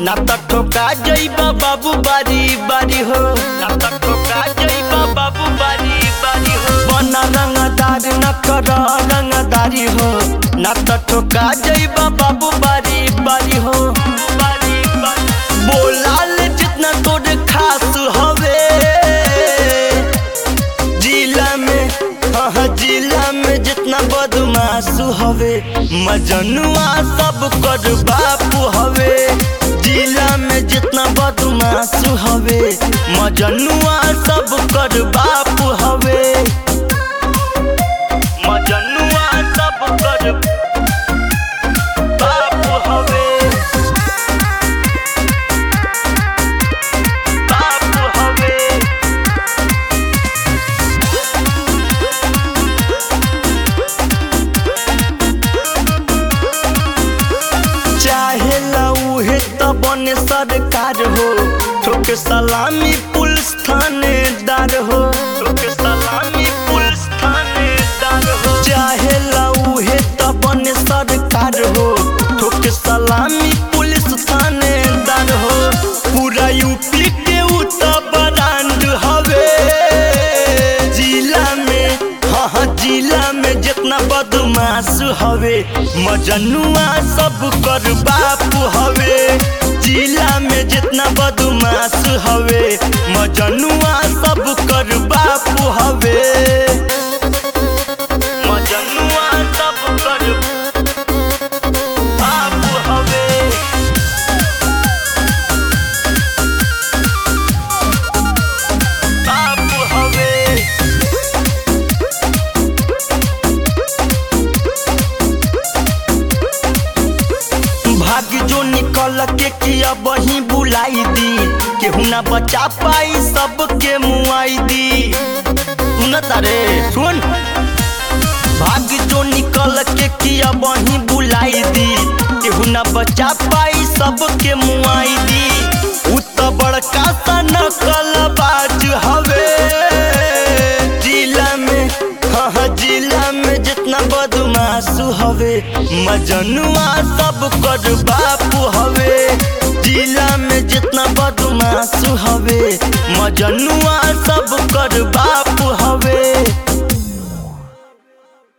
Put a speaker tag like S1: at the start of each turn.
S1: ना त ठोका जइबा बाबू बारी बारी हो ना त ठोका जइबा बाबू बारी बारी हो बना रंगदार न कर रंगदारी हो ना त ठोका जइबा बाबू बारी बारी हो बारी बारी बोलाल जितना तोर खास हवे जिला में हाँ जिला में जितना बदमाश हवे मजनुआ सब कर बापू हवे जिला में जितना बदमाश हवे मजनुआ सब कर बापू हवे मजनुआ सब कर बापू हवे बापू हवे चाहे उहे त बने सरकार हो ठोक सलामी पुलिस थानेदार हो ठोक सलामी पुलिस थानेदार हो चाहे उहे त बने सरकार हो ठोक सलामी पुलिस थानेदार हो पूरा यूपी के उ त ब्रांड हवे जिला में हाँ हाँ जिला में जितना बदमाश हवे मजनुआ सब कर बापू हवे जिला में जितना बदमाश हवे मजनुआ सब कर बापू हवे मजनुआ सब कर बापू हवे बापू हवे भाग जो निकल के किया वही बुलाई दी केहू ना बचा पाई सबके मुआई दी सुन तारे सुन भाग जो निकल के किया वही बुलाई दी केहू ना बचा पाई सबके मुआई दी उ त बड़का सा नकल बाज हवे जिला में हाँ हाँ जिला में जितना बदमाश हवे मजनुआ सब कर बापू हवे जिला में जितना बदमाश हवे मजनुआ सब कर बापू